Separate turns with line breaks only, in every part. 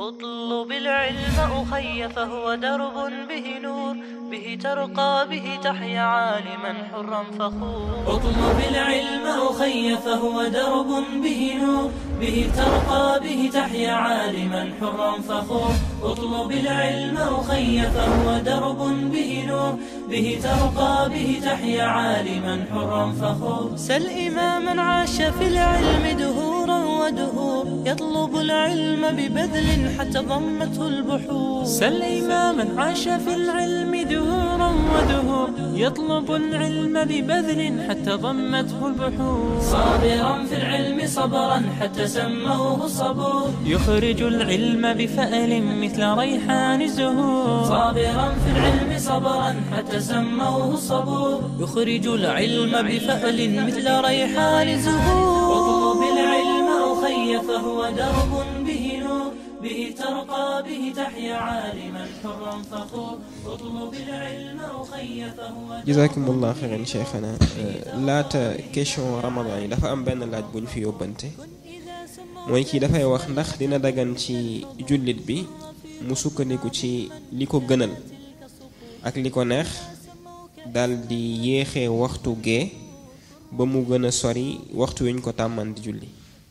اطلب العلم أخي فهو درب به نور به ترقى به تحيا عالما حرا فخور اطلب العلم أخي فهو درب به نور به ترقى به تحيا عالما حرا فخور اطلب العلم أخي فهو درب به نور به ترقى به تحيا عالما حرا فخور سل إماما عاش في العلم دهورا ودهور يطلب العلم ببذل حتى ضمته البحور
سل إماما عاش في العلم دهورا ودهور يطلب العلم ببذل حتى ضمته البحور
صابرا في العلم صبرا حتى سموه صبور
يخرج العلم بفأل مثل ريحان الزهور
صابرا في العلم صبرا حتى سموه صبور يخرج العلم بفأل مثل ريحان الزهور اطلب العلم أخي فهو درب به نور به ترقى به تحيا عالما حرا فخور اطلب العلم أخي فهو
jazakumullah xeyran cheikhana laata question ramadan yi dafa am benn laaj bu ñu fi yóbbante mooy kii dafay wax ndax dina dagan ci jullit bi mu sukkandiku ci li ko gënal ak li ko neex dal di yéexee waxtu gee ba mu gën a sori waxtu wi ñu ko tàmman di julli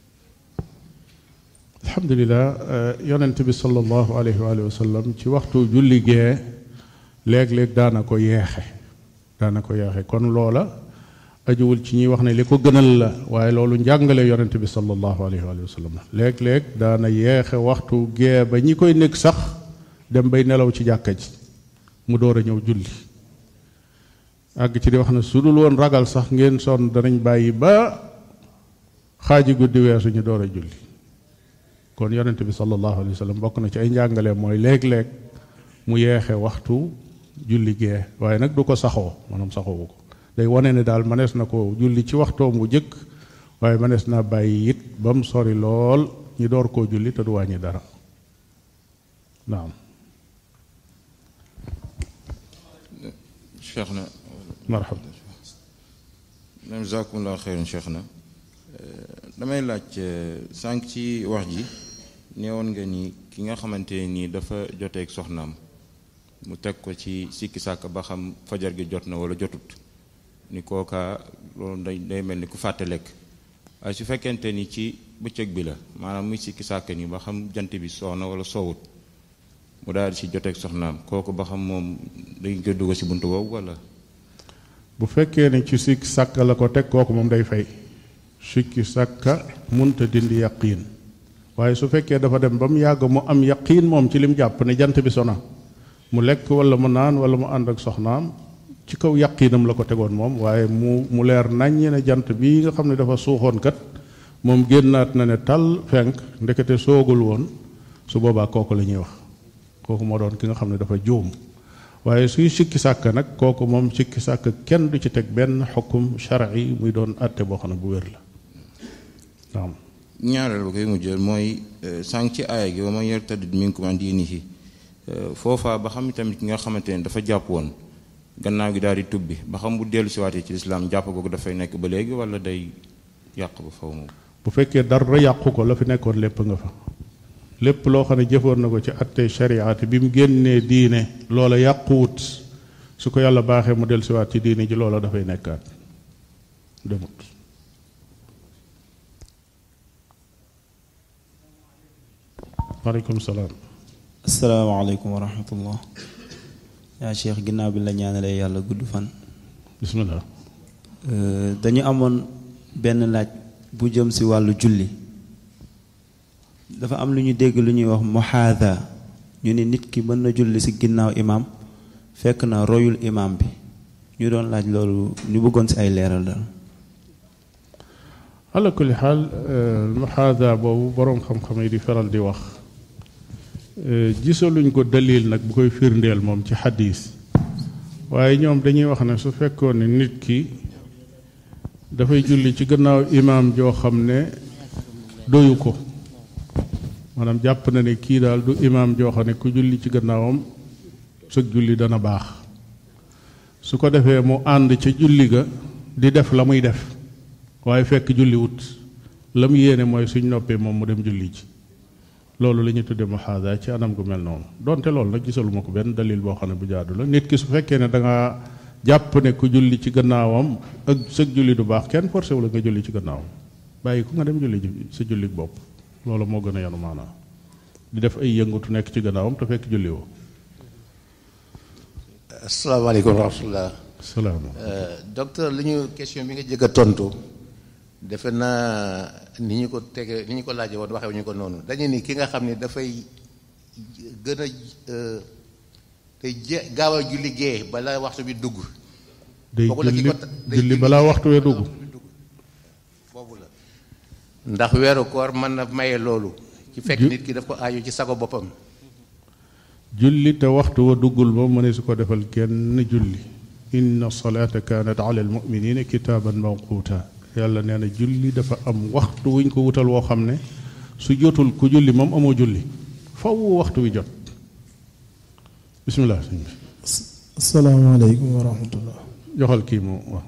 alhamdulilah yonent bi sallallahu alayhi wa sallam ci waxtu julli gee léeg-léeg daana ko yeexe daana ko yeexe kon loola ajuwul ci ñuy wax ne li ko gënal la waaye loolu njàngale yonent bi sallallahu alayhi wa sallam léeg-léeg daana yeexe waxtu gee ba ñi koy nekk sax dem bay nelaw ci jàkka ji mu door a ñëw julli àgg ci di wax ne su dul woon ragal sax ngeen sonn danañ bàyyi ba xaaji guddi weesu ñu door a julli kon yonent bi sallallahu alayhi wa sallam bokk na ci ay njàngale mooy léeg-léeg mu yeexe waxtu julli gee waaye nag du ko saxoo maanaam saxoowu ko day wane ne daal manees na ko julli ci waxtoom bu jëkk waaye manees naa bàyyi it ba mu sori lool ñi door koo julli te du wàññi dara naam
cheikh na
marhaba
jazakumullah xeyran cheikh na damay laaj sànq ci wax ji neewoon nga ni ki nga xamante nii dafa joteeg soxnaam mu teg ko ci sikki sàkk ba xam fajar gi jot na wala jotut ni kooka loolu day day mel ni ku fàtte lekk waaye su fekkente ni ci bëccëg bi la maanaam muy sikki sàkk ni ba xam jant bi soo na wala soowut mu daal di si joteeg soxnaam kooku ba xam moom dañ koy dugg si buntu boobu wala
bu fekkee ne ci sikki sàkk la ko teg kooku moom day fay sikki sàkka munta dindi yaqiin waaye su fekkee dafa dem ba mu yàgg mu am yaqiin moom ci lim jàpp ne jant bi sona mu lekk wala mu naan wala mu ànd ak soxnaam ci kaw yaqiinam la ko tegoon moom waaye mu mu leer naññi ne jant bii nga xam ne dafa suuxoon kat moom génnaat na ne tal fenk ndekete soogul woon su boobaa kooku la ñuy wax kooku moo doon ki nga xam ne dafa juum waaye suy sikki sàkk nag kooku moom sikki sàkk kenn du ci teg benn xukum shar'i muy doon àtte boo xam ne bu wér la naam
ñaareel ba koy mujjeel mooy sànq ci aaya gi ba ma yartadid minkum an diinihi foofaa ba xam tamit ki nga xamante ne dafa jàpp woon gannaaw gi daal di tubbi ba xam bu dellu siwaatee ci lislaam jàpp googu dafay nekk ba léegi wala day yàq ba faw moom
bu fekkee dara yàqu ko la fi nekkoon lépp nga fa lépp loo xam ne jëfoon na ko ci attey shariati bi mu génnee diine loola yàquwut su ko yàlla baaxee mu dellu siwaat ci diine ji loola dafay nekkaat demut waaleykum salaam
asalaamaaleykum wa rahmatullah yaa cheikh ginnaaw bi la ñaanalee yàlla gudd fan
bismillah
dañu amoon benn laaj bu jëm si wàllu julli dafa am lu ñu dégg lu ñuy wax muhaada ñu ne nit ki mën na julli si ginnaaw imaam fekk na royul imaam bi ñu doon laaj loolu ñu bëggoon si ay leeral daal
ala kulli xaal muhaada boobu boroom xam-xam yi di faral di wax gisaluñ ko dalil nag bu koy firndeel moom ci xadis waaye ñoom dañuy wax ne su fekkoon ne nit ki dafay julli ci gannaaw imaam joo xam ne doyu ko maanaam jàpp na ne kii daal du imaam joo xam ne ku julli ci gannaawam sëg julli dana baax su ko defee mu ànd ca julli ga di def la muy def waaye fekk julli wut la mu yéene mooy suñ noppee moom mu dem julli ji loolu la ñuy tudde muhaada ci anam gu mel noonu donte loolu nag gisaluma ko benn dalil boo xam ne bu jaadu la nit ki su fekkee ne da nga jàpp ne ku julli ci gannaawam ak sëg julli du baax kenn forcé wu la nga julli ci gannaawam bàyyi ko nga dem julli ji sa julli bopp loolu moo gën a yanu maanaa di def ay yëngatu nekk ci gannaawam te fekk julli woo
asalaamaaleykum wa rahmatulah.
salaam
docteur li ñu question bi nga jëkk a tontu defe naa ni ñu ko tege ni ñu ko laajee woon waxee ñu ko noonu dañu ni ki nga xam ne dafay gën a day je gaaw a julli gee bala waxtu bi dugg.
day
boobu la ki
julli
ko ta- day
julli balaa waxtu wee dugg
boobu la ndax weeru koor mën na maye loolu. ci fekk
Ju-
nit ki daf ko aajo ci sago boppam.
julli te waxtu wa duggul moom mëne su ko defal kenn julli inna salaata kaanat ala almuminina kitaaban mawquuta yàlla nee na julli dafa am waxtu wuñ ko wutal woo xam ne su jotul ku julli moom amoo julli faw waxtu wi jot bismillah sëñ bi
asalaamaaleykum wa rahmatullah
joxal kii mu wax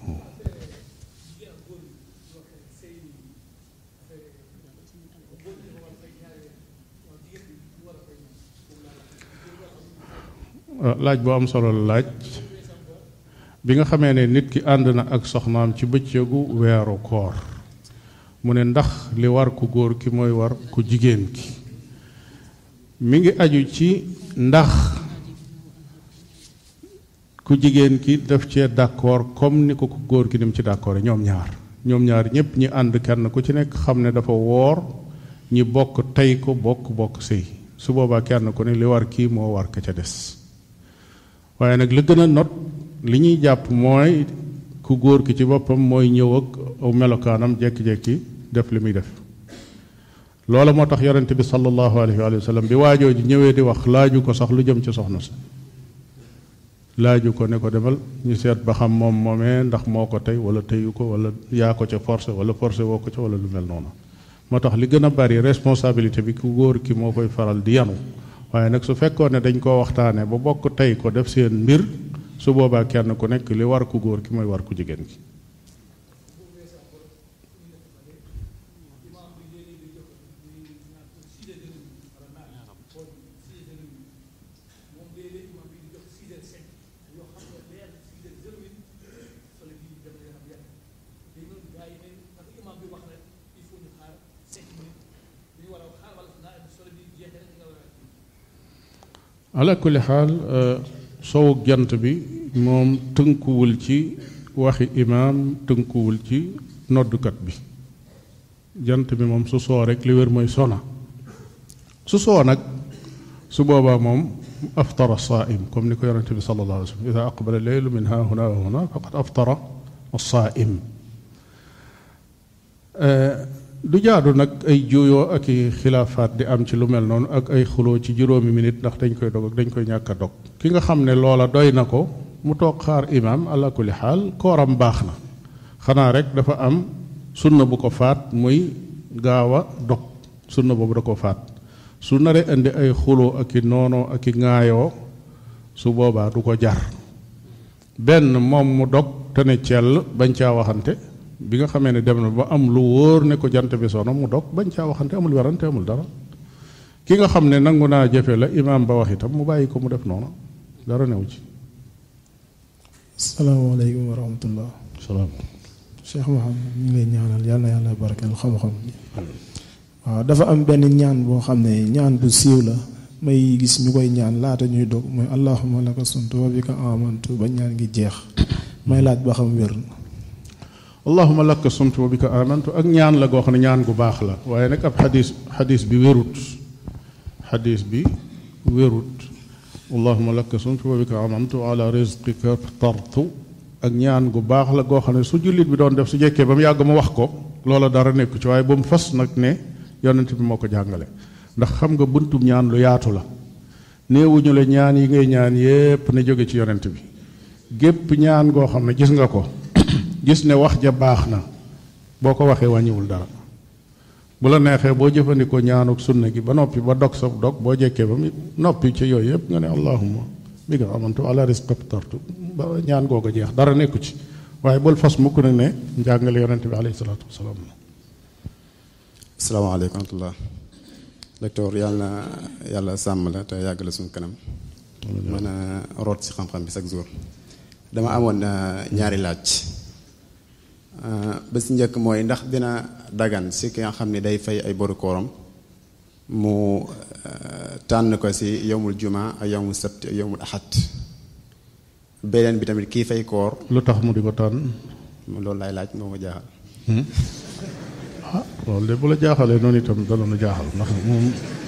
waaw laaj bu am solo la laaj bi nga xamee ne nit ki ànd na ak soxnaam ci bëccëgu weeru koor mu ne ndax li war ku góor ki mooy war ku jigéen ki mi ngi aju ci ndax ku jigéen ki daf cee d'accord comme ni ko ku góor ki ni mu ci d'accord ñoom ñaar ñoom ñaar ñëpp ñi ànd kenn ku ci nekk xam ne dafa woor ñi bokk tey ko bokk bokk sëy su boobaa kenn ku ne li war kii moo war ka ca des waaye nag li gën a not li ñuy jàpp mooy ku góor ki ci boppam mooy ñëw ak aw melokaanam jekki-jekki def li muy def loola moo tax yonente bi sallallahu alayhi wa sallam bi waajoo ji ñëwee di wax laaju ko sax lu jëm ci soxna si laaju ko ne ko demal ñu seet ba xam moom moomee ndax moo ko tey wala teyu ko wala yaa ko ca forcé wala forcé woo ko ca wala lu mel noonu moo tax li gën a bari responsabilité bi ku góor ki moo koy faral di yanu waaye nag su fekkoon ne dañ koo waxtaanee ba bokk tey ko def seen mbir su boobaa kenn ku nekk li war ku góor ki mooy war ku jigéen ki ala kulli xaal sowuk jant bi moom tënkuwul ci waxi imaam tënkuwul ci noddukat bi jant bi moom su soo rek li wér mooy sona su soo nag su boobaa moom aftara saaim comme ni ko yonente bi sallallahu alayhi wa sallam ida aqbala leylu min ha huna wa huna faqad aftara saaim du jaadu nag ay juuyoo ak i xilaafaat di am ci lu mel noonu ak ay xuloo ci juróomi minute ndax dañ koy dog ak dañ koy ñàkk a dog ki nga xam ne loola doy na ko mu toog xaar imaam ala kulli xaal kooram baax na xanaa rek dafa am sunna bu ko faat muy gaaw a dog sunna boobu da ko faat su naree indi ay xuloo ak i noonoo ak i ŋaayoo su boobaa du ko jar benn moom mu dog te ne cell bañ caa waxante bi nga xamee ne dem na ba am lu wóor ne ko jant bi sono mu dog bañ caa waxante amul werante amul dara ki nga xam ne nangu naa jëfe la imaam ba wax itam mu bàyyi ko mu def noonu dara new ci
asalaamaaleykum wa rahmatullah
salaam
Cheikh Mouhamed ñu ngi lay ñaanal yal na yàlla barkeel xam-xam bi waaw dafa am benn ñaan boo xam ne ñaan bu siiw la may gis ñu koy ñaan laata ñuy dog mooy allahumma laka suntu wa bika amantu ba ñaan ngi jeex may laaj ba xam wér na
allahuma laka sumtu wa bika amantu ak ñaan la goo xam ne ñaan gu baax la waaye nag ab xadis xadis bi wérut xadis bi wérut allahuma laka sumtu wa bika amantu ala rizqika tartu ak ñaan gu baax la goo xam ne su jullit bi doon def su jekkee ba mu yàgg mu wax ko loola dara nekku ci waaye ba mu fas nag ne yonent bi moo ko jàngale ndax xam nga buntum ñaan lu yaatu la néewuñu la ñaan yi ngay ñaan yépp ne jóge ci yonent bi gépp ñaan goo xam ne gis nga ko gis ne wax ja baax na boo ko waxee wàññiwul dara bu la neexee boo jëfandikoo ñaanuk sunna gi ba noppi ba dog sa dog boo jekkee ba mu noppi ci yooyu yëpp nga ne allahumma bi nga amantu ala rizqika aftartu ba ñaan googu jeex dara nekku ci waaye bul fas mukk nag ne njàngale yonente bi alayhi salaatu wasalaam
asalaamaaleykum wa rahmatullah docteur yàlla na yàlla sàmm la te yàgg la suñu kanam mën a root ci xam-xam bi chaque jour dama amoon ñaari laaj ba si njëkk mooy ndax dina dagan si ki nga xam ne day fay ay boru kooram mu tànn ko si yowmul juma ak yowmul sabt ak yowmul axat beneen bi tamit kii fay koor
lu tax mu di ko tànn
loolu lay laaj moo ma jaaxal
ah loolu de bu la jaaxalee noonu itam dana nu jaaxal ndax moom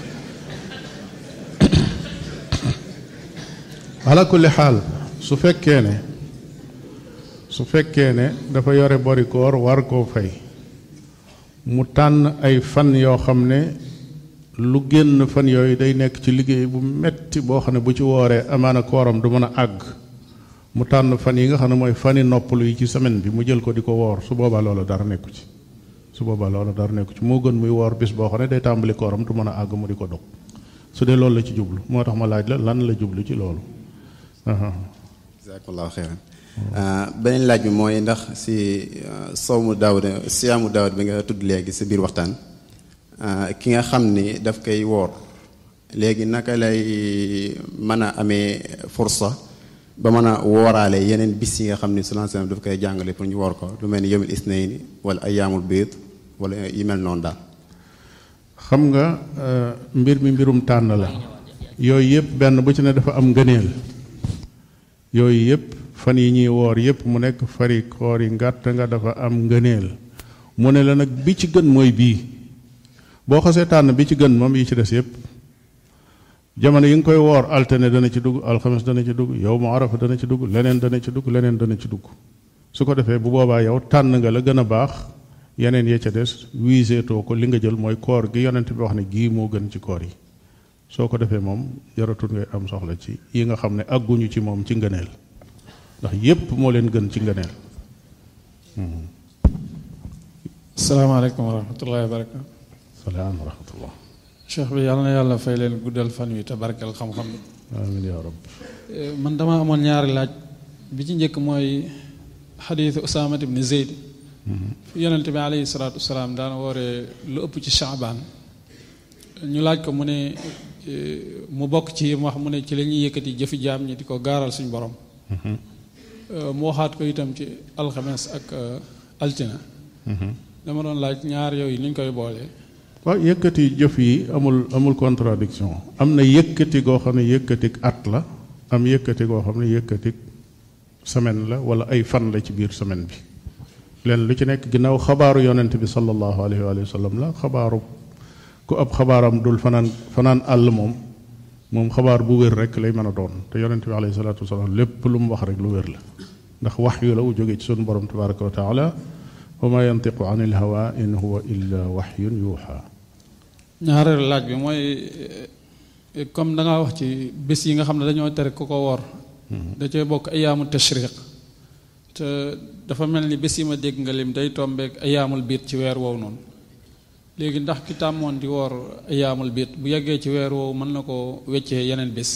ala kulli xaal su fekkee ne su fekkee ne dafa yore bori koor war koo fay mu tànn ay fan yoo xam ne lu génn fan yooyu day nekk ci liggéey bu metti boo xam ne bu ci wooree amaana kooram du mën a àgg mu tànn fan yi nga xam ne mooy fani noppalu yi ci semaine bi mu jël ko di ko woor su boobaa loola dara nekku ci su boobaa loola dara nekku ci moo gën muy woor bis boo xam ne day tàmbali kooram du mën a àgg mu di ko dog su dee loolu la ci jublu moo tax ma laaj la lan la jublu ci loolu
jazakallahu xeyran beneen laaj bi mooy ndax si sowmu daawud siyaamu daawud bi nga tudd léegi si biir waxtaan ki nga xam ni daf koy woor léegi naka lay mën a amee fursa ba mën a wooraale yeneen bis yi nga xam ni sallallahu alayhi wasallam daf koy jàngale pour ñu woor ko lu mel ni yomil isnayni wala ayaamul biid wala yi mel noonu daal
xam nga mbir mi mbirum tànn la yooyu yëpp benn bu ci ne dafa am ngëneel yooyu yëpp fan yi ñuy woor yëpp mu nekk fari koor yi ngàtt nga dafa am ngëneel mu ne la nag bi ci gën mooy bii boo xasee tànn bi ci gën moom yi ci des yëpp jamono yi nga koy woor altine dana ci dugg alxames dana ci dugg yow mu arafa dana ci dugg leneen dana ci dugg leneen dana ci dugg su ko defee bu boobaa yow tànn nga la gën a baax yeneen ya ca des wiiseetoo ko li nga jël mooy koor gi yonent bi wax ne gii moo gën ci koor yi soo ko defee moom jaratul ngay am soxla ci yi nga xam ne àgguñu ci moom ci ngëneel ndax yépp moo leen gën ci ngëneel
salaamaaleykum wa rahmatullahi wa barakatu
salaam wa rahmatullah
cheikh bi yàlla na yàlla fay leen guddal fan wi te barkeel xam-xam bi
amin ya rab
man dama amoon ñaari laaj bi ci njëkk mooy xadiisu usaamat ibni zeyd fi yonente bi alayhi salaatu wasalaam daan wooree lu ëpp ci chaabaan ñu laaj ko mu ne mu bokk ci mu wax mu ne ci la ñuy yëkkati jëfi jaam ñi di ko gaaral suñu borom mu waxaat ko itam ci alxames ak altina dama doon laaj ñaar yooyu ni ñu koy boolee
waaw yëkkati jëf yi amul amul contradiction am na yëkkati goo xam ne yëkkatik at la am yëkkati goo xam ne yëkkatik semaine la wala ay fan la ci biir semaine bi leen lu ci nekk ginnaaw xabaaru yonent bi sallallahu alayhi wa sallam la xabaaru ku ab xabaaram dul fanaan fanaan àll moom moom xabaar bu wér rek lay mën a doon te yonent bi alayhi salaatu wasalaam lépp lu mu wax rek lu wér la ndax wax yu la wu jóge ci sunu borom tabaraka wa taala wa ma yantiqu an il hawa in huwa illa waxyun yuuxa
ñaareelu laaj bi mooy comme da nga wax ci bés yi nga xam ne dañoo tere ku ko woor da cee bokk ayaamu tashriq te dafa mel ni bés yi ma dégg nga lim day tombeek ayaamul biit ci weer woowu noonu léegi ndax ki tàmmoon di woor ayaamul biit bu yeggee ci weer woowu mën na ko weccee yeneen bés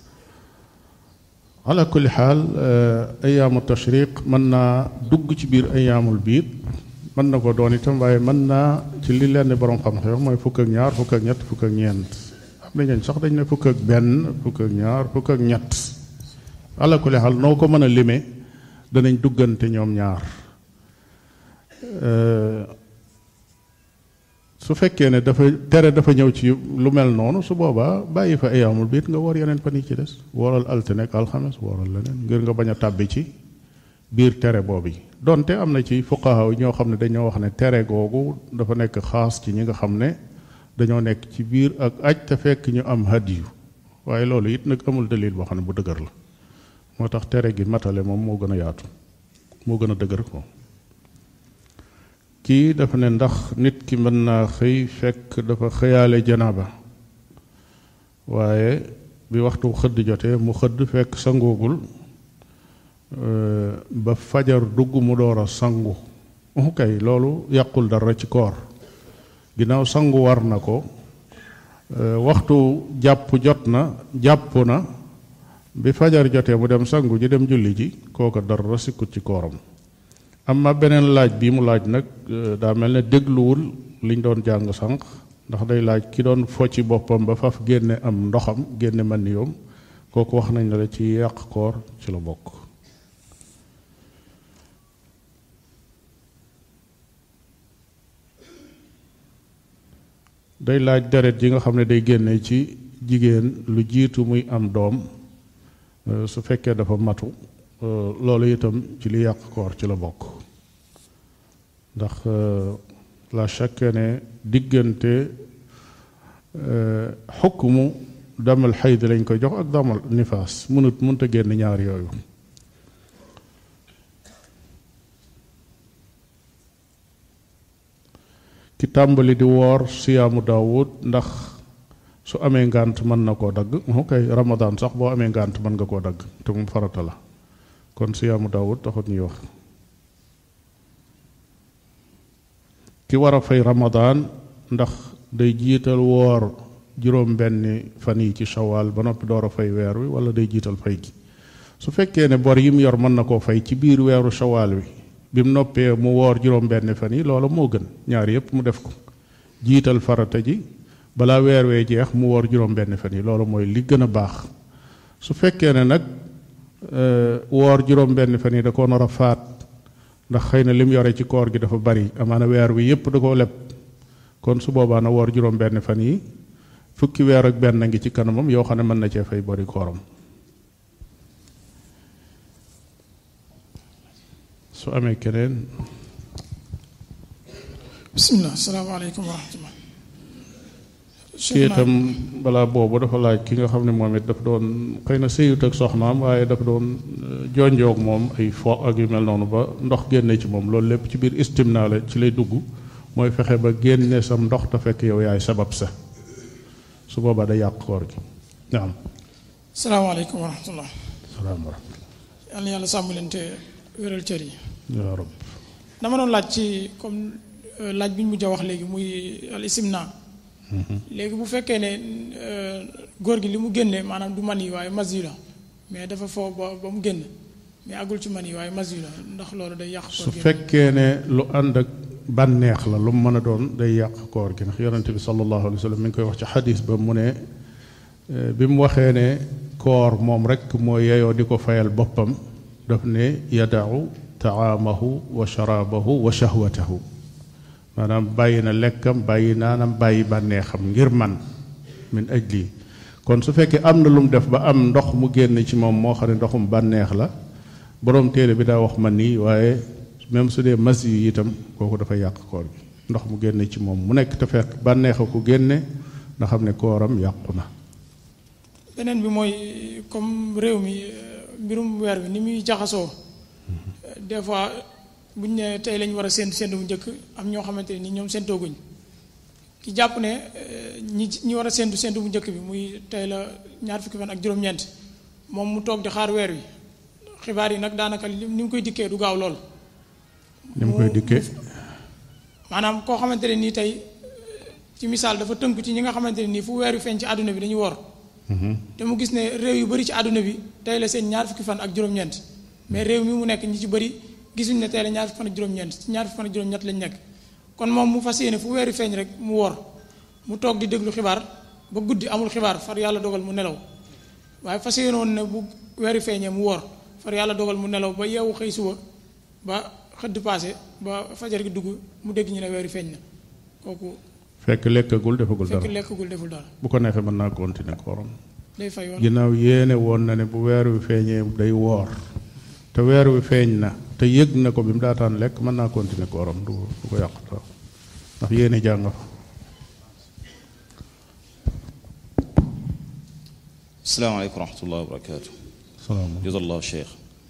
ala kulli xaal ayaamu tashriq mën naa dugg ci biir ayaamul biit mën na ko doon itam waaye mën naa ci li leen borom xam-xam mooy fukk ak ñaar fukk ak ñett fukk ak ñeent am na ñooñ sax dañ ne fukk ak benn fukk ak ñaar fukk ak ñett ala kulli xaal noo ko mën a lime danañ duggante ñoom ñaar su fekkee ne dafa tere dafa ñëw ci lu mel noonu su boobaa bàyyi fa ayaamul biit nga war yeneen fan yi ci des wooral altine ak alxames wooral leneen ngir nga bañ a tàbbi ci biir tere boobu yi donte am na ci fuqaha yi ñoo xam ne dañoo wax ne tere googu dafa nekk xaas ci ñi nga xam ne dañoo nekk ci biir ak aj te fekk ñu am hadiyu waaye loolu it nag amul dalil boo xam ne bu dëgër la moo tax tere gi matale moom moo gën a yaatu moo gën a dëgër ko kii dafa ne ndax nit ki mën naa xëy fekk dafa xëyaale janaaba waaye bi waxtu xëdd jotee mu xëdd fekk sangoogul ba fajar dugg mu door a sangu kay loolu yàqul dara ci koor ginnaaw sangu war na ko waxtu jàpp jot na jàpp na bi fajar jotee mu dem sangu ji dem julli ji kooka dara sikkut ci kooram am ma beneen laaj bi mu laaj nag daa mel ne dégluwul liñ doon jàng sànq ndax day laaj ki doon fo ci boppam ba faf génne am ndoxam génne man yoom kooku wax nañ la ci yàq koor ci la bokk day laaj deret yi nga xam ne day génne ci jigéen lu jiitu muy am doom su fekkee dafa matu loolu itam ci li yàq koor ci la bokk ndax la chaque ne diggante xukmu damal xayd lañ koy jox ak damal nifaas mënut mënta génn ñaar yooyu ki tàmbali di woor siyaamu daawud ndax su amee ngànt mën na koo dagg ok ramadan sax boo amee ngànt mën nga koo dagg te mu farata la kon siyaamu daawud taxut ñuy wax ki war a fay ramadan ndax day jiital woor juróom benni fan yi ci shawaal ba noppi door a fay weer wi wala day jiital fay gi su fekkee ne bor yi mu yor mën na koo fay ci biir weeru shawaal wi bi mu noppee mu woor juróom benni fan yi loola moo gën ñaar yépp mu def ko jiital farata ji balaa weer wee jeex mu woor juróom benni fan yi loolu mooy li gën a baax su fekkee ne nag woor juróom benni fan yi da koo nar a faat ndax xëy na lim yore ci koor gi dafa bari amaana weer wi yépp da koo leb kon su boobaa na woor juróom benn fan yi fukki weer ak benn ngi ci kanamam yoo xam ne mën na cee fay bari kooram su amee keneen
bismillah salaamaaleykum wa rahmatullah
kii itam balaa boobu dafa laaj ki nga xam ne moom it dafa doon xëy na sëyut ak soxnaam waaye dafa doon jonjoog moom ay fo ak yu mel noonu ba ndox génne ci moom loolu lépp ci biir istimna la ci lay dugg mooy fexe ba génne sam ndox te fekk yow yaay sabab sa su boobaa day yàq koor gi naam
salaamaaleykum wa rahmatullah
salaam wa rahmatullah
yàlla yàlla sàmm leen te wéral cër yi
yaa rab
dama doon laaj ci comme laaj bi ñu mujj a wax léegi muy al istimna léegi bu fekkee ne góor gi li mu génne maanaam du man yi waaye mas yi la mais dafa foo ba ba mu génn mais àggul ci man yi waaye mas yi la ndax loolu day yàq
su fekkee ne lu ànd ak bànneex la lu mu mën a doon day yàq koor gi ndax yonente bi sallallahu alayhi wa sallam mi ngi koy wax ci xadis ba mu ne bi mu waxee ne koor moom rek moo yeyoo di ko fayal boppam daf ne yadau taamahu wa sharaabahu wa shahwatahu maanaam bàyyi na lekkam bàyyi naanam bàyyi bànneexam ngir man min ajli kon su fekkee am na lu mu def ba am ndox mu génn ci moom moo xam ne ndoxum bànneex la boroom téere bi daa wax man nii waaye même su dee mas yi itam kooku dafa yàq koor bi ndox mu génne ci moom mu nekk te fekk bànneex a ko génne nga xam ne kooram yàqu na
beneen bi mooy comme réew mi mbirum weer bi ni muy jaxasoo des fois bu ñu ne tey lañ war a séntu séntu bu njëkk am ñoo xamante ne ni ñoom séntooguñ ki jàpp ne ñi ñi war a séntu séntu bu njëkk bi muy tey la ñaar fukki fan ak juróom-ñeent moom mu toog di xaar weer wi xibaar yi nag daanaka ni mu koy dikkee du gaaw lool.
ni mu koy dikkee.
maanaam koo xamante ne nii tey ci misaal dafa tënku ci ñi nga xamante ne nii fu weer wi feeñ ci àdduna bi dañuy wor te mu gis ne réew yu bari ci àdduna bi tey la seen ñaar fukki fan ak juróom-ñeent mais réew mi mu nekk ñi ci bari gisuñ ne tey la ñaar fukki fan ak juróom-ñeent ci ñaar fukki fan ak juróom-ñett lañ nekk kon moom mu fas yéene fu weer wi feeñ rek mu wor mu toog di déglu xibaar ba guddi amul xibaar far yàlla dogal mu nelaw waaye fas yéene woon ne bu weer wi feeñee mu wor far yàlla dogal mu nelaw ba yeewu xëy suba ba xëdd paase ba fajar gi dugg mu dégg ñu ne weer wi feeñ na kooku
fekk lekkagul defagul dara
fekk lekkagul deful dara
bu ko neexee mën naa continuer kooram
day fay wala
ginnaaw yéene woon na ne bu weer wi feeñee day woor te weer wi feeñ na te yëg na ko bi mu daataan lekk mën naa continuer kooram du du ko yàq dara ndax yéene jàng fa
asalaamaaleykum wa rahmatullahi wa barakaatu
salaam
jazallahu cheikh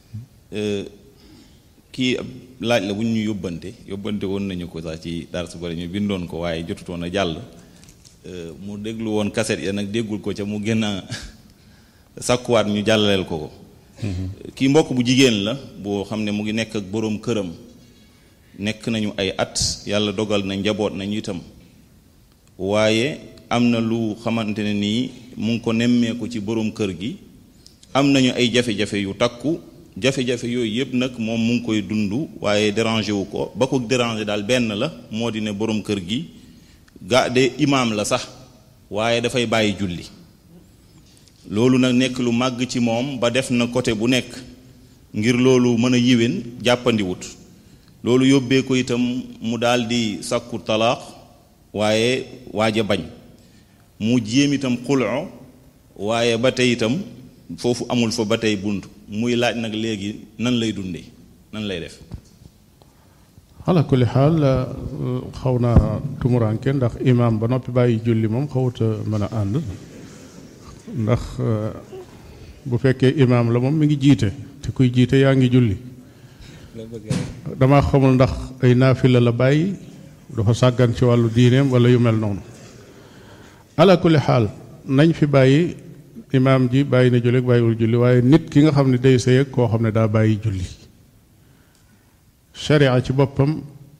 kii ab laaj la bu ñu yóbbante yóbbante woon nañu ko sax ci dara su bari ñu bindoon ko waaye jotutoon a jàll mu déglu woon kaset ya nag déggul ko ca mu gën a sàkkuwaat ñu jàllaleel ko ko kii mbokk bu jigéen la boo xam ne mu ngi nekk ak boroom këram nekk nañu ay at yàlla dogal na njaboot nañu itam waaye am na lu xamante ne nii mu ngi ko nemmeeku ci boroom kër gi am nañu ay jafe-jafe yu takku jafe-jafe yooyu yëpp nag moom mu ngi koy dund waaye dérangé wu ko ba ko dérangé daal benn la moo di ne boroom kër gi ga de imaam la sax waaye dafay bàyyi julli loolu nag nekk lu màgg ci moom ba def na côté bu nekk ngir loolu mën a yiwén jàppandiwut loolu yóbbee ko itam mu daal di sakku talaax waaye waaj a bañ mu jéem itam xuloo waaye ba tey itam foofu amul fa ba tey bunt muy laaj nag léegi nan lay dundee nan lay def
ala kulli xaal xaw naa tumuraanke ndax imaam ba noppi bàyyi julli moom xawut a mën a ànd ndax bu fekkee imaam la moom mi ngi jiite te kuy jiite yaa ngi julli dama xamul ndax ay naafila la bàyyi dafa sàggan ci wàllu diineem wala yu mel noonu ala kulli xaal nañ fi bàyyi imaam ji bàyyi na julli ak bàyyiwul julli waaye nit ki nga xam ne day sëy ak koo xam ne daa bàyyi julli sharia ci boppam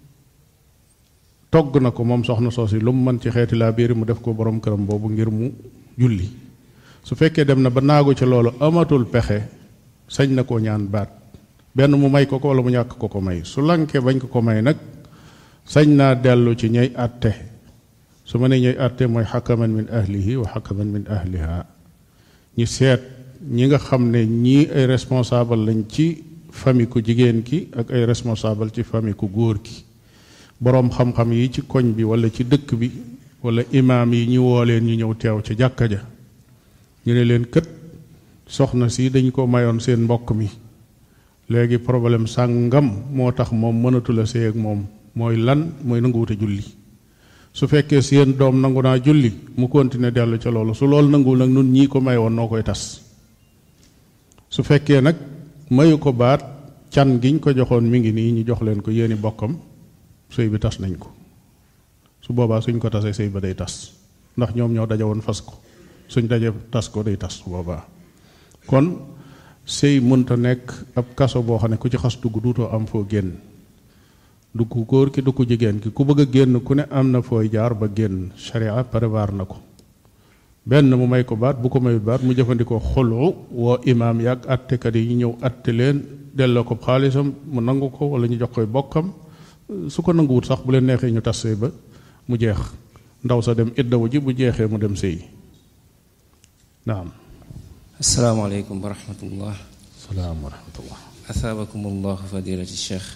togg na ko moom soxna soosi lu mu mën ci xeeti laa biir mu def ko borom këram boobu ngir mu julli su fekkee dem na ba naagu ci loolu amatul pexe sañ na koo ñaan baat benn mu may ko ko wala mu ñàkk ko ko may su lankee bañ ko ko may nag sañ naa dellu ci ñay àtte su ma nee ñay àtte mooy xakaman min ahlihi wa xakaman min ahliha ñi seet ñi nga xam ne ñii ay responsable lañ ci famille ku jigéen ki ak ay responsable ci famille ku góor ki boroom xam-xam yi ci koñ bi wala ci dëkk bi wala imaam yi ñu woo leen ñu ñëw teew ca jàkka ja ñu ne leen kët soxna si dañ ko mayoon seen mbokk mi léegi problème sàngam moo tax moom mënatula sëy ak moom mooy lan mooy nanguwute julli su fekkee seen doom nangu naa julli mu continuer dellu ca loolu su loolu nanguwul nag nun ñii ko mayoon noo koy tas su fekkee nag mayu ko baat can giñ ko joxoon mi ngi nii ñu jox leen ko yéeni bokkam sëy bi tas nañ ko su boobaa suñ ko tasee sëy ba day tas ndax ñoom ñoo daje woon fas ko suñ daje tas ko day tas su boobaa kon sëy mënta nekk ab kaso boo xam ne ku ci xas dugg duutoo am foo génn du ku góor ki du ku jigéen ki ku bëgg a génn ku ne am na fooy jaar ba génn sharia prévoir na ko benn mu may ko baat bu ko mayut baat mu jëfandikoo xulu woo imaam yàgg attekat yi ñu ñëw atte leen delloo ko xaalisam mu nangu ko wala ñu jox koy bokkam su ko nanguwut sax bu leen neexee ñu tas sëy ba mu jeex ndaw sa dem iddawu ji bu jeexee mu dem sëy naam
asalaamaaleykum wa rahmatullah
salaam wa rahmatullah
asaabakum allah fadilati cheikh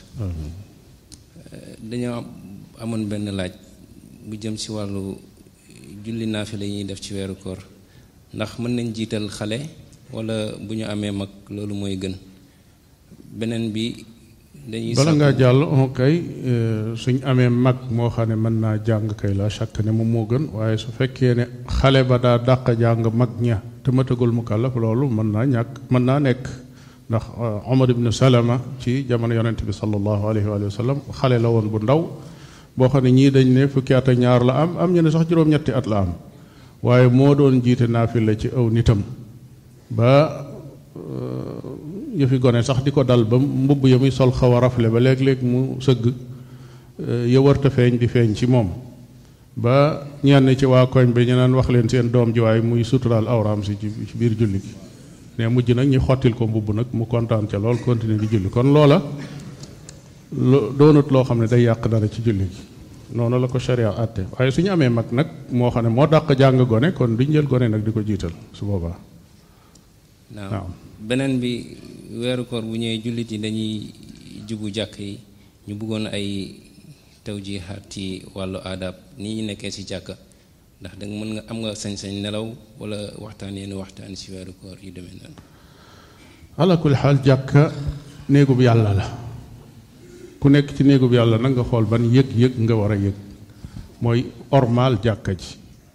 dañoo amoon benn laaj bu jëm ci wàllu julli naafila yi ñuy def ci weeru koor ndax mën nañ jiital xale wala bu ñu amee mag loolu mooy gën beneen bi dañuy
bala ngaa jàll on kay suñ amee mag moo xam ne mën naa jàng kay la chaque ne moom moo gën waaye su fekkee ne xale ba daa dàq jàng mag ña te matagul mukallaf loolu mën naa ñàkk mën naa nekk ndax Omar ibn Salama ci jamono yonent bi sallallahu alayhi wa sallam xale la woon bu ndaw boo xam ne ñii dañ ne fukki at ak ñaar la am am ñu ne sax juróom-ñetti at la am waaye moo doon jiite naafila ci aw nitam ba yëfi gone sax di ko dal ba mbubb ya muy sol xaw a rafle ba léeg-léeg mu sëgg ya warta feeñ di feeñ ci moom ba ñenn ci waa koñ bi ñu naan wax leen seen doom ji waaye muy suturaal awraam si ci biir julli gi ne mujj nag ñu xottil ko mbubb nag mu kontaan ca lool continuer di julli kon loola lo doonut loo xam ne day yàq dara ci julli gi noonu la ko sharia àtte waaye su ñu amee mag nag moo xam ne moo dàq jàng gone kon duñ jël gone nag di ko jiital su boobaa
waaw beneen bi weeru koor bu ñëwee jullit yi dañuy jubu jàkk yi ñu bëggoon ay tawjihaat ci wàllu aadab ni ñu nekkee ci jàkka ndax danga mën nga am nga sañ-sañ nelaw wala waxtaan yenn waxtaan ci weeru koor yu demee noonu
ala kulli xaal jàkka néegub yàlla la ku nekk ci néegub yàlla nag nga xool ban yëg-yëg nga war a yëg mooy ormaal jàkka ji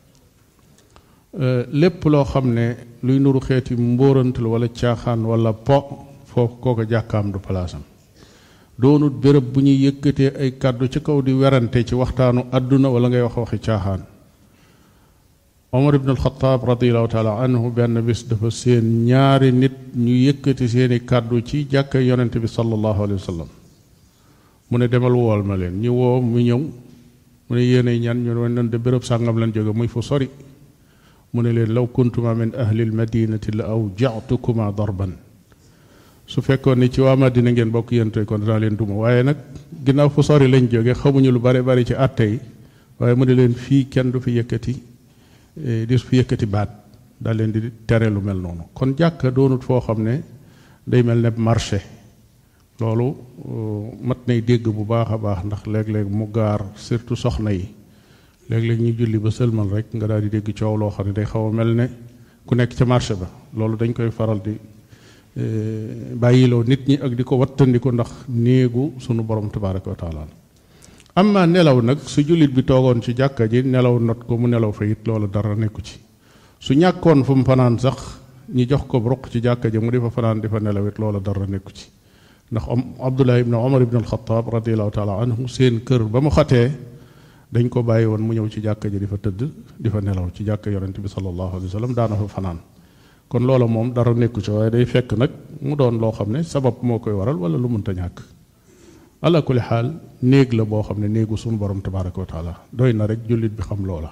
lépp loo xam ne luy nuru xeeti mbóorantal wala caaxaan wala po foofu kooka jàkkaam du palaasam doonut béréb bu ñuy yëkkatee ay kàddu ci kaw di werante ci waxtaanu àdduna wala ngay wax waxi caaxaan omar ibn alxataab radiallahu taala anhu benn bis dafa seen ñaari nit ñu yëkkati seeni kàddu ci jàkka yonente bi sallallahu alayhi wa sallam mu ne demal wool ma leen ñu woo mu ñëw mu ne yéenay ñan ñu ne nan de béréb sàngam leen jóge muy fu sori mu ne leen law kuntuma min ahli lmadinati la aw jatukuma darban su fekkoon ni ci waa Madina ngeen bokk yéen tey kon danaa leen duma waaye nag ginnaaw fu sori lañ jóge xamuñu lu bare bari ci àtte yi waaye mu ne leen fii kenn du fi yëkkati di su fi yëkkati baat daal leen di tere lu mel noonu kon jàkka doonut foo xam ne day mel ne marché loolu mat nay dégg bu baax a baax ndax léeg-léeg mu gaar surtout soxna yi léeg-léeg ñu julli ba sëlmal rek nga daal di dégg coow loo xam ne day xaw a mel ne ku nekk ca marché ba loolu dañ koy faral di bàyyiloo nit ñi ak di ko wattandiku ndax néegu sunu borom tabaraka wa taala amma nelaw nag su jullit bi toogoon ci jàkka ji nelaw not ko mu nelaw fa it loolu dara nekku ci su ñàkkoon fu mu fanaan sax ñi jox ko ruq ci jàkka ji mu di fa fanaan di fa nelaw it loolu dara nekku ci ndax abdullah ibn omar ibn alxataab radiallahu taala anhu seen kër ba mu xatee dañ ko bàyyi woon mu ñëw ci jàkka ji di fa tëdd di fa nelaw ci jàkka yonente bi sallallahu alayhi wa sallam daana fa fanaan kon loola moom dara nekku ci waaye day fekk nag mu doon loo xam ne sabab moo koy waral wala lu mënta ñàkk ala kulli xaal néeg la boo xam ne néegu suñu borom tabaraka wa taala doy na rek jullit bi xam loola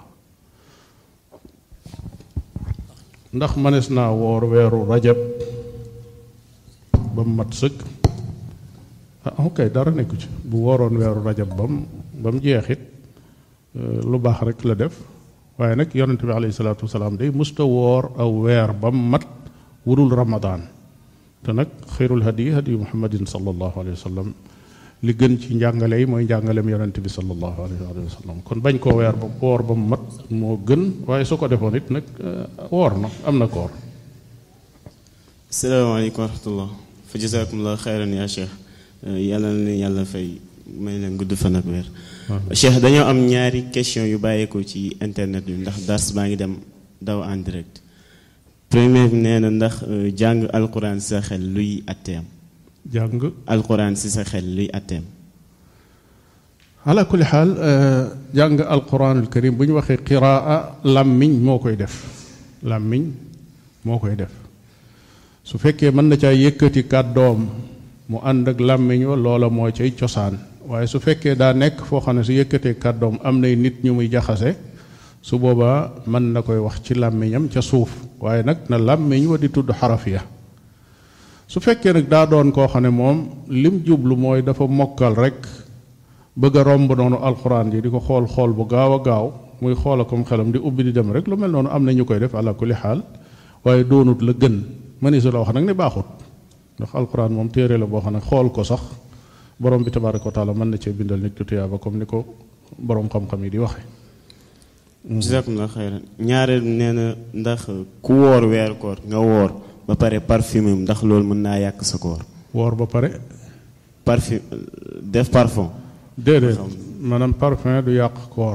ndax manes naa woor weeru rajab ba mu mat sëkk ah ok dara nekku ci bu wooroon weeru rajab ba mu ba mu jeexit lu baax rek la def waaye nag yonente bi alayhi salaatu wasalaam day musta woor aw weer ba mu mat wudul ramadaan te nag xayrul hadi hadi muhammadin sallallahu alayhi wa sallam li gën ci njàngale yi mooy njàngaleem yonente bi sallallahu alayhi wa sallam kon bañ koo weer ba woor ba mu mat moo gën waaye su ko defoon it nag woor na am na koor
salaamaaleykum wa rahmatullah fa jazakumullah xayran yaa cheikh yàlla na leen yàlla fay may leen gudd fan ak weer cheikh dañoo am ñaari question yu bàyyeekoo ci internet bi ndax dars baa ngi dem daw en direct premier bi nee na ndax jàng alquran si sa xel luy atteem
jàng
alquran si sa xel luy atteem
ala kulli xaal jàng alquranul karim bu ñu waxee qiraa làmmiñ moo koy def làmmiñ moo koy def su fekkee mën na caa yëkkati kàddoom mu ànd ak làmmiñ wa loola moo cay cosaan waaye su fekkee daa nekk foo xam ne su yëkkatee kàddoom am nay nit ñu muy jaxase su boobaa mën na koy wax ci làmmiñam ca suuf waaye nag na làmmiñ wa di tudd xaraf ya su fekkee nag daa doon koo xam ne moom lim jublu mooy dafa mokkal rek bëgg a romb noonu alxuraan ji di ko xool xool bu gaaw a gaaw muy xoola comme xelam di ubbi di dem rek lu mel noonu am na ñu koy def ala kulli xaal waaye doonut la gën mëni su la wax nag ne baaxut ndax alxuraan moom téere la boo xam ne xool ko sax borom bi tabaraka wa taala mën na cee bindal nit ku tuyaaba comme ni ko borom xam-xam yi di waxe
jazakumullah xayran ñaareel nee na ndax ku woor weeru koor nga woor ba pare parfumé ndax loolu mën naa yàq sa koor
woor ba pare
parfum def parfum
déedéet maanaam parfum du yàq koor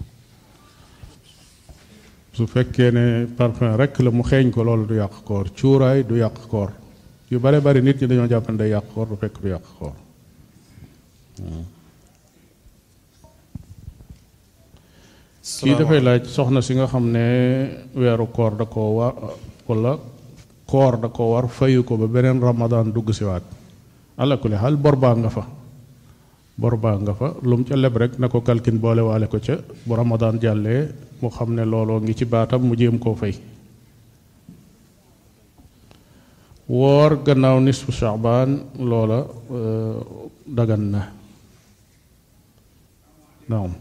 su fekkee ne parfum rek la mu xeeñ ko loolu du yàq koor cuuraay du yàq koor yu bare bari nit ñi dañoo jàpp ne day yàq koor du fekk du yàq koor kii dafay laaj soxna si nga xam ne weeru koor da koo war wala koor da ko war fayu ko ba beneen ramadan dugg si waat ala kulli xaal bor baa nga fa bor baa nga fa lu mu ca leb rek na ko kalkin boole waale ko ca bu ramadan jàllee mu xam ne looloo ngi ci baatam mu jéem koo fay woor gannaaw nisfu shaabaan loola dagan na naam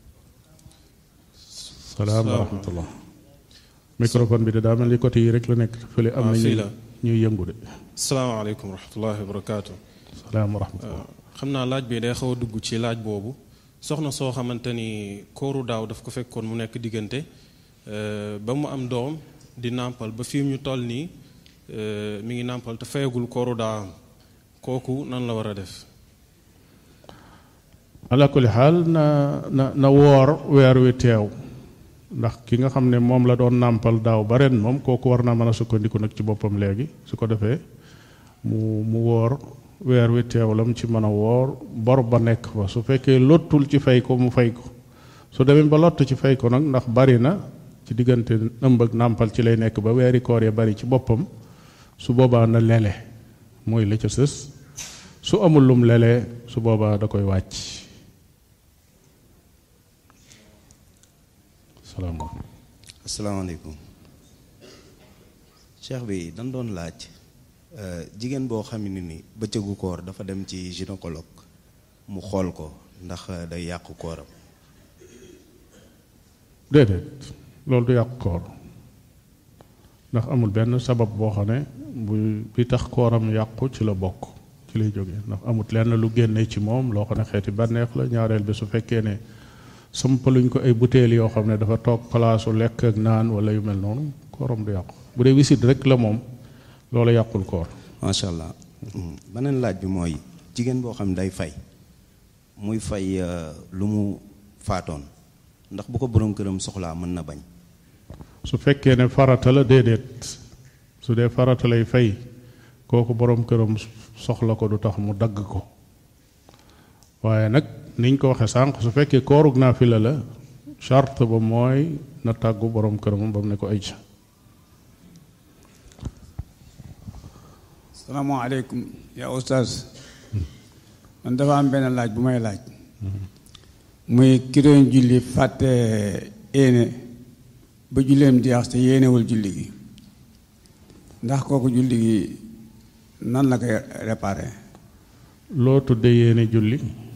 salaam wa rahmatullah microphone bi de daa mel ni côté yi rek la nekk fële am na ñuy yëngu de
salaamaaleykum wa rahmatullahi wa barakaatu
salaam wa rahmatullah
xam naa laaj bi day xaw a dugg ci laaj boobu soxna soo xamante ni kooru daaw daf ko fekkoon mu nekk diggante ba mu am doom di nàmpal ba fii ñu toll nii mi ngi nàmpal te fayagul kooru daawam kooku nan la war a def
ala kulli xaal na na na woor weer wi teew ndax ki nga xam ne moom la doon nàmpal daaw ba ren moom kooku war naa mën a sukkandiku nag ci boppam léegi su ko defee mu mu woor weer wi teew la mu ci mën a woor bor ba nekk fa su fekkee lottul ci fay ko mu fay ko su demee ba lott ci fay ko nag ndax bari na ci diggante ëmb ak nàmpal ci lay nekk ba weeri koor ya bari ci boppam su boobaa na lele mooy la ca sës su amul lum lele su boobaa da koy wàcc salaamaaleykum
asalaamaaleykum cheikh bi dañ doon laaj jigéen boo xam ne ni bëccëgu koor dafa dem ci gynécologue mu xool ko ndax day yàqu kooram
déedéet loolu du yàq koor ndax amul benn sabab boo xam ne bu bi tax kooram yàqu ci la bokk ci lay jógee ndax amut lenn lu génne ci moom loo xam ne xeeti bànneex la ñaareel bi su fekkee ne sampaluñ ko ay butéel yoo xam ne dafa toog palaasu lekk ak naan wala yu mel noonu kooram du yàqu bu dee wisit rek la moom loolu yàqul koor
macha allah beneen laaj bi mooy jigéen boo xam ne day fay muy fay lu mu faatoon ndax bu ko borom këram soxlaa mën na bañ
su fekkee ne farata la déedéet su dee farata lay fay kooku borom këram soxla ko du tax mu dagg ko waaye nag niñ ko waxee sànq su fekkee koorug naafila la charte ba mooy na tàggu borom këram ba mu ne ko ay ca
salaamaaleykum yaa oustaz man dafa am benn laaj bu may laaj muy ki doon julli fàtte éene ba julleem jeex te yéenewul julli gi ndax kooku julli gi nan la koy réparé
loo tudde yéene julli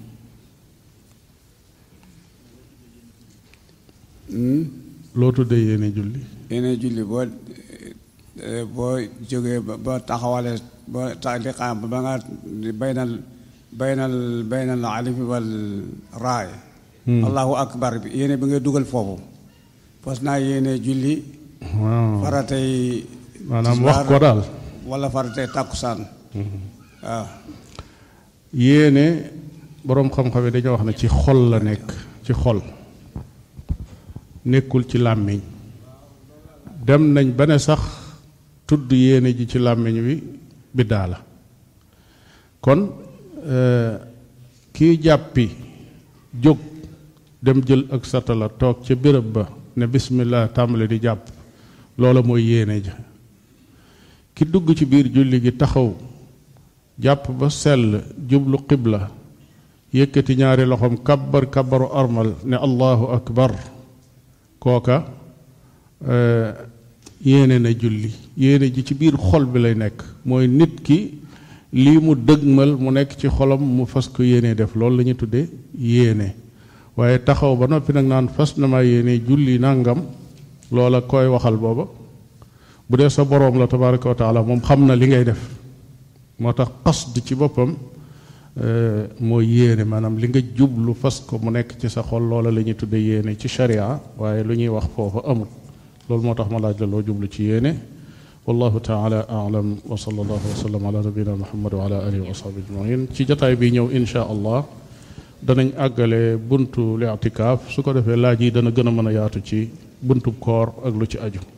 loo tudde yéene julli
yéene julli boo boo jógee ba taxawale ba ta li xam ba nga baynal baynal baynal alif wal raay allahu akbar bi yéene bi ngay dugal foofu fas naa yéene julli faratay
maanaam wax ko daal
wala faratay tàkkusaan waaw
yéene boroom xam-xam yi dañoo wax ne ci xol la nekk ci xol nekkul ci làmmiñ dem nañ ba ne sax tudd yéene ji ci làmmiñ wi biddaa la kon kii jàppi jóg dem jël ak satala toog ca béréb ba ne bismillah tàmbali di jàpp loola mooy yéene ja ki dugg ci biir julli gi taxaw jàpp ba sell jublu qibla yëkkati ñaari loxoom kabbar kabbaru armal ne allahu akbar kooka yéene na julli yéene ji ci biir xol bi lay nekk mooy nit ki lii mu dëgmal mu nekk ci xolam mu fas ko yéene def loolu la ñuy tuddee yéene waaye taxaw ba noppi nag naan fas na ma yéene julli nangam loola koy waxal booba bu dee sa boroom la tabaraka wa taala moom xam na li ngay def moo tax qasd ci boppam mooy yéene maanaam li nga jublu fas ko mu nekk ci sa xol loola la ñuy tudde yéene ci sharia waaye lu ñuy wax foofu amul loolu moo tax ma laaj la loo jublu ci yéene wallahu taala alam wa sallallahu wa sallam ala nabina muhammad wa ala alihi wa sahbi ajmain ci jotaay bi ñëw insha allah danañ àggale buntu li i'tikaaf su ko defee laaj yi dana gën a mën a yaatu ci buntu koor ak lu ci aju